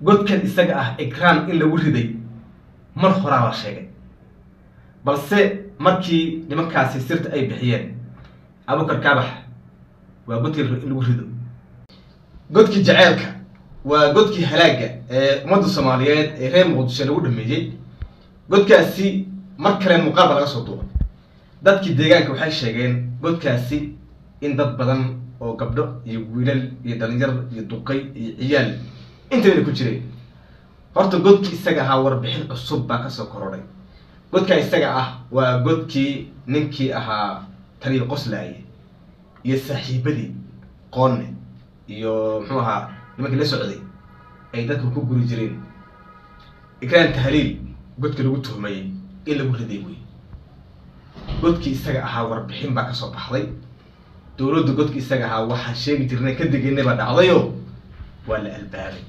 godkan isaga ah ikraan in lagu riday mar horaa la sheegay balse markii nimankaasi sirta ay bixiyeen abukar kaabax waa godkii in lagu rido godkii jaceelka waa godkii halaaga ee ummadda soomaaliyeed ee reer muqdisho lagu dhameeyey godkaasi mar kale muuqaal baa laga soo duubay dadkii deegaanka waxay sheegeen godkaasi in dad badan oo gabdho iyo wiilal iyo dhalinyar iyo duqay iyo ciyaal intayna ku jireen horta godkii isaga ahaa warbixin cusub baa kasoo korodhay godkaa isaga ah waa godkii ninkii ahaa taliya qoslaaye iyo saaxiibadii qoonne iyo muxuu ahaa nimankii la socday ay dadka ku guri jireen ikraan tahliil godka lagu tuhmayey in lagu riday wey godkii isaga ahaa warbixin baa kasoo baxday dowladda godkii isaga ahaa waxaan sheegi jirnay ka degeynay baa dhacdayo waa la albaabay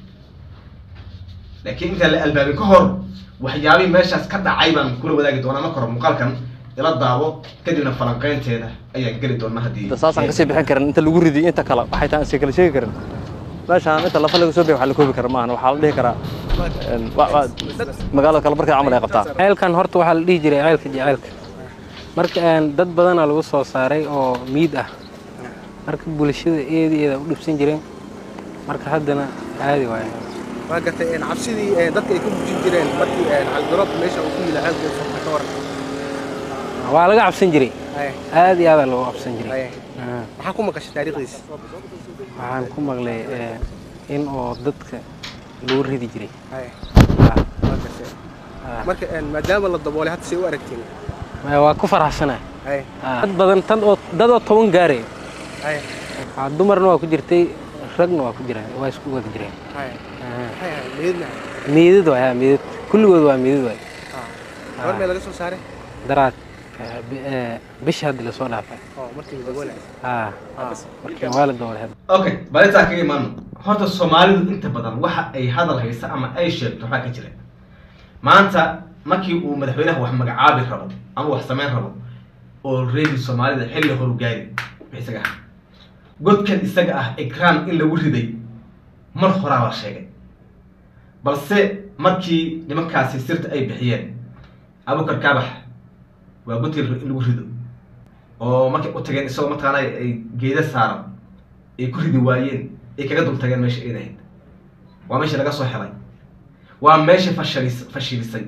laakiin intaan la albaabin ka hor waxyaabihii meeshaas ka dhacay baan kula wadaagi doonaa marka hore muuqaalkan ila daabo kadibna falanqeynteeda ayaan geli doonaa haddii saasaan kasii bixin karin inta lagu ridiyo inta kale waxay tahay aan kala sheegi karin meeshaan inta lafa laga soo bixiy wax la koobi kara maahan waxaa la dhihi karaa wa- wa- magaalada kale markay camal ay qabtaa ceelkan horta waxaa la dhihi jiray ceelka jaceelka marka een, dad badanaa lagu soo saaray oo miid ah marka bulshada eedi eeda u dhibsan jireen marka haddana caadi waaye waa gartay een, cabsidii een, dadka ay ka bujin jireen markii een, caligaroob meesha uu ku yila ceelka furta ka waran waa laga cabsan jiray Haye, aad iyo aadaa loogu cabsan jiray haye. Ah, maxaa ku maqashay taariikhdiisa waxaan ku maqlay ee, in oo dadka lagu ridi jiray Haye, Ah, waa gartay ah. marka een, maadaama la daboolay hadda say u aragtiin Maya, waa ku faraxsanahay haye Ah, dad badan tan oo dad oo toban gaaraya haye Ah, dumarna waa ku jirtay ragna waa ku jiraan waa isku wada jireen haye Ah, haye haye meedna miidad waay ah, miidad kulligood waa miidad waay gabar mee laga soo saaray daraad eh, bi- eh, bishii hadda lasoo dhaafay oo markii la daboolay Ah, markii waa la doolay hadda okay balintaa kaga imaano horta soomaalidu inta badan waxa ay hadal haysa ama ay sheegto waxaa ka jira maanta markii uu madaxweynaha wax magacaabi rabo ama wax samayn rabo oo reedi soomaalida xilli horu gaari wixii isaga ah godkan isaga ah ikraan in lagu riday mar horaa la sheegay balse markii nimankaasi sirta ay bixiyeen abukar kaabax waa godkii in lagu rido oo markay u tageen isagoo mataqaana ay geeda saaran ay ku ridi waayeen ay kaga dul tageen meesha ay ahayd waa meesha laga soo helay waa meesha fashalis fashilisay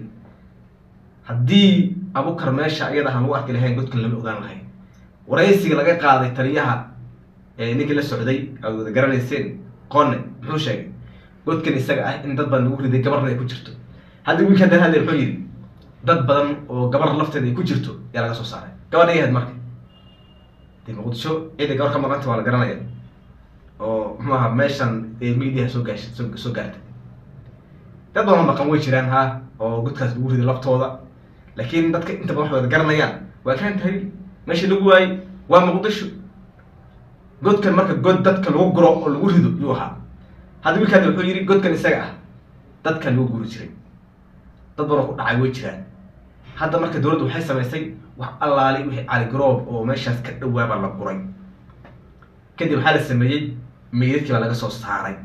haddii abukar meesha iyada aan lagu arki lahayn godkan lama ogaan lahayn waraysiga laga qaaday taliyaha ee ninkii la socday aad wada garanayseen qone muxuu sheegay godkan isaga ah in dad badan lagu riday gabarna ay ku jirto haddii wiilka haddana hadle muxuu yidhi dad badan oo gabar lafteeda ay ku jirto yaa laga soo saaray gabadha ay ahayd marka dee muqdisho ciida gabar ka maqanta waa la garanaya oo muxuu ahaa meeshan ee miidiyaha soo gaashay soo soo gaartay dad badan maqan way jiraan ha oo godkaas lagu riday laftooda laakiin dadka inta badan waxay wada garanayaan waa kaan tahriil meesha lagu waayey waa muqdisho godkan marka god dadka lagu guro oo lagu rido yuu ahaa hadda wiilkaan wuxuu yidhi godkan isaga ah dadka lagu guri jiray dad badan oo ku dhacay way jiraan hadda marka dowladdu waxay samaysay wax allaali wixii caligaroob oo meeshaas ka dhawaabaa la guray kadib waxaa la sameeyey meydadkii baa laga soo saaray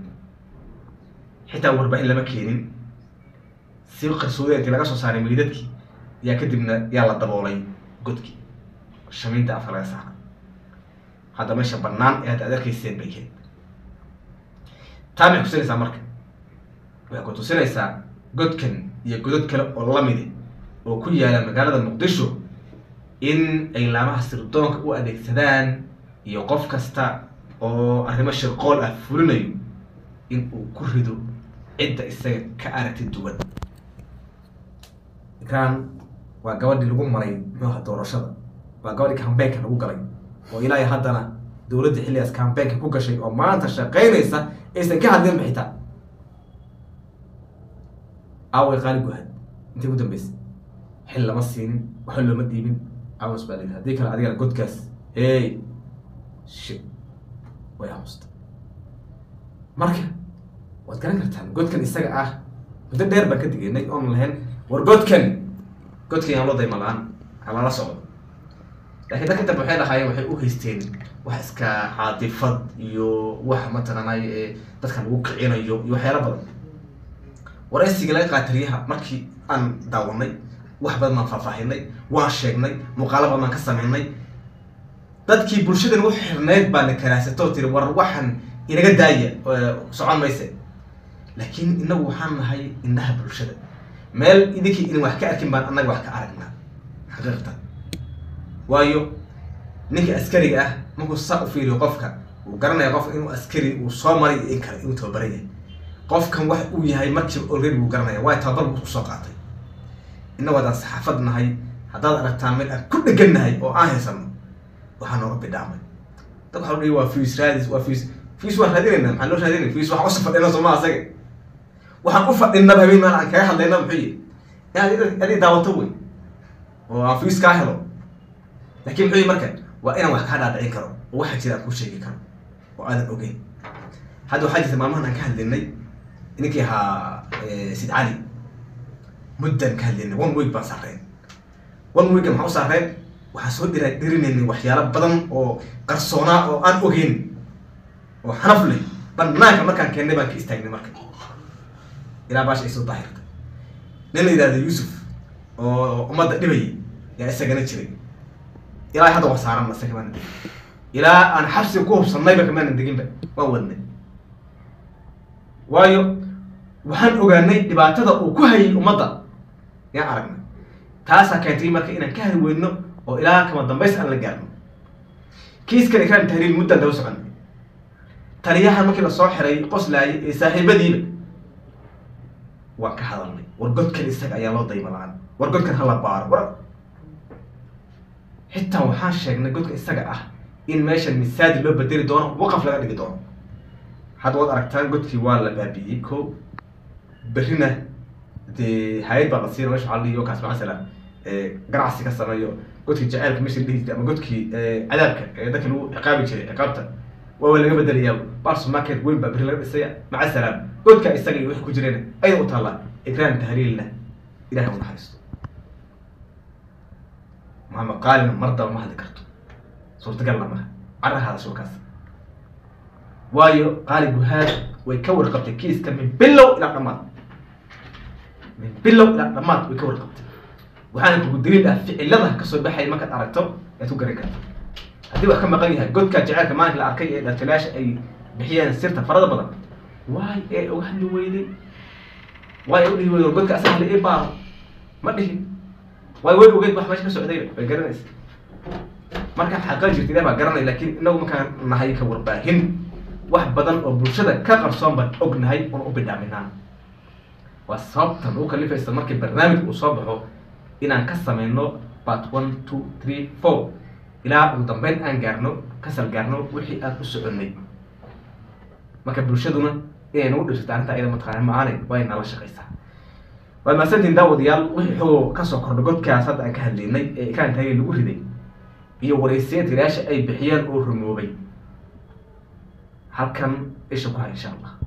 xitaa warbaahin lama keenin si qarsoodi intii laga soo saaray meydadkii yaa kadibna yaa la daboolay godkii shamiinta afka laga saaray hadda meesha bannaan ee hadda aad arkayseen bay keed taa maxay kusinaysaa marka waxay ku tusinaysaa godkan iyo godod kale oo lamidi oo ku yaala magaalada muqdisho in ay laamaha sirdoonka u adeegsadaan iyo qof kasta oo arrimo shirqool ah fulinayo in uu ku rido cidda isaga ka aragti duwan ikraan waa gabadhii lagu maray muxuuha doorashada waa gabadhii kambeynka lagu galay oo ilaahay haddana dowladda xilligaas kambeynka ku gashay oo maanta shaqaynaysa aysan ka hadlin xitaa aaway qaali guhad intay ku dambeysay xil lama siinin waxba looma dhiibin awas baa layidhi haddii kale adigana godkaas hey shit way aamusta marka waad garan kartaan godkan isaga ah muddo dheer baan ka digeynay oon lahayn war godkan godkan yaan loo dayma la-aan ha lala socdo laakiin dadka dambe waxay lahaayeen waxay u haysteen wax iska caadifad iyo wax mataqaanay ee dadka lagu kicinayo iyo waxyaalo badan waraysiga laga qaatariyaha markii aan daawanay wax badan baan faahfaahinay waan sheegnay muuqaalo badan baan ka sameynay dadkii bulshadan u xirnayd baa na karaasatoo tiri war waxan inaga daaya ee, socon mayse laakiin inagu waxaan nahay indhaha bulshada meel idinkii idin wax ka arkin baan annaga wax ka aragnaa xaqiiqatan waayo ninka askariga ah markuu saa u fiiriyo qofka uu garanaya qofka inuu askari uu soo maray iyo in kale inuu tababaran yahay qofkan wax uu yahay markiiba already wuu garanaya waayo tababar buu kusoo qaatay innagu haddaan saxaafad nahay haddaad aragtaan meel aan ku dhegan nahay oo aan haysano waxaa nooga bidhaamay dad waxaa dhihi waa fiis raadis waa fiis fiis waan raadinayna maxaa loo raadinay fiis waxaan usa fadhina sooma asaga waxaan u fadhinaba habeen maal aan kaga hadlayna muxuu yihi in adi daawato wey oo aan fiis kaa helo laakiin muxuu yihi marka waa inaan wax kaa dhaadhicin karo oo waxa jira aan kuu sheegi karo oo aadan ogeyn hadda waxaa jirta maalmahan aan ka hadlaynay ninkii ahaa eh, sid cali muddan ka hadlaynay one week baan saareen one week maxaa u saareen waxaan soo dhira dhirinaynay waxyaalo badan oo qarsoonaa oo aan ogeyn oo xanaf leh banaanka markaan keennay baan ka istaagnay marka ilaa baasha ay soo daahirtay nin la yidhahdo yuusuf oo ummadda dhibayay yaa isagana jiray ilaa hadda waa saaran mase kamaanan degin ilaa aan xabsiga ku hubsannayba kamaanan deginba waan wadnay waayo waxaan ogaanay dhibaatada uu ku hayay ummadda yaan aragnay taasaa keentay marka inaan ka hari weyno oo ilaa kama dambays aan la gaarno kiiskan ikraam tahriil muddaan daba soconay taliyahan markii lasoo xiray qoslaayay ee saaxiibadiiba waan ka hadalnay war godkan isaga ayaa loo dayma la-aan war godkan hala baaro war xitaa waxaan sheegnay godka isaga ah in meeshan misaadi loo bedeli doono waqaf laga dhigi doono hadda waad aragtaan godkii waa la baabi'iyey ko berrina dee hay-ad baa la siina meesha waxaa la dhihi kaas macasalan ganacsi ka sameeyo godkii jaceylka meesha la dhihi jiray ama godkii eh, cadaabka ee dadka lagu ciqaabi jiray ciqaabta waa laga bedelayaa bars market weyn baa berri laga dhisaya maca salaam godka isaga iyo wixii ku jireen ayada u taallaa ikraam tahliilna ilahay u naxariisto maxamed qaalina mar daba ma hadli karto suurtagalna maha carahaada shulkaas waayo qaali guhaad way ka warqabtay kiiska min bilow ilaa dhammaad min bilow ilaa dhammaad way ka warqabtay waxaana kugu daliil ah ficilada kasoo baxaya markaad aragto ayaad ku garan karta haddii wax ka maqan yahay godka jaceylka maalinka la arkay ee dhaltalayaasha ay bixiyeen sirta farada badan waay ee uga hadli weyday waay u dhihi weyday war godka asaga la ii baaro ma dhihin waay way ogeyd wax meesha ka socdayba way garanaysa marka xaqan jirta ilaah baa garanay laakiin inagu markaan nahay ka warbaahin wax badan oo bulshada ka qarsoon baan ognahay oon u bidhaaminaa waa sababtan u kalifaysa markii barnaamij uu soo baxo inaan ka sameyno part one two three four ilaa ugu dambeyn aan gaarno kasal gaarno wixii aan u soconnay marka bulshaduna inay nagu dhibsato arrinta iyada mataqaana ma-aanay way nala shaqaysaa waad mahadsantiin daawadayaal wixii xogoo kasoo kordha godkaas hadda aan ka hadlaynay ee ikaan taagay lagu riday iyo waraysiya tirayaasha ay bixiyeen oo rumoobay halkan isha ku hay insha allah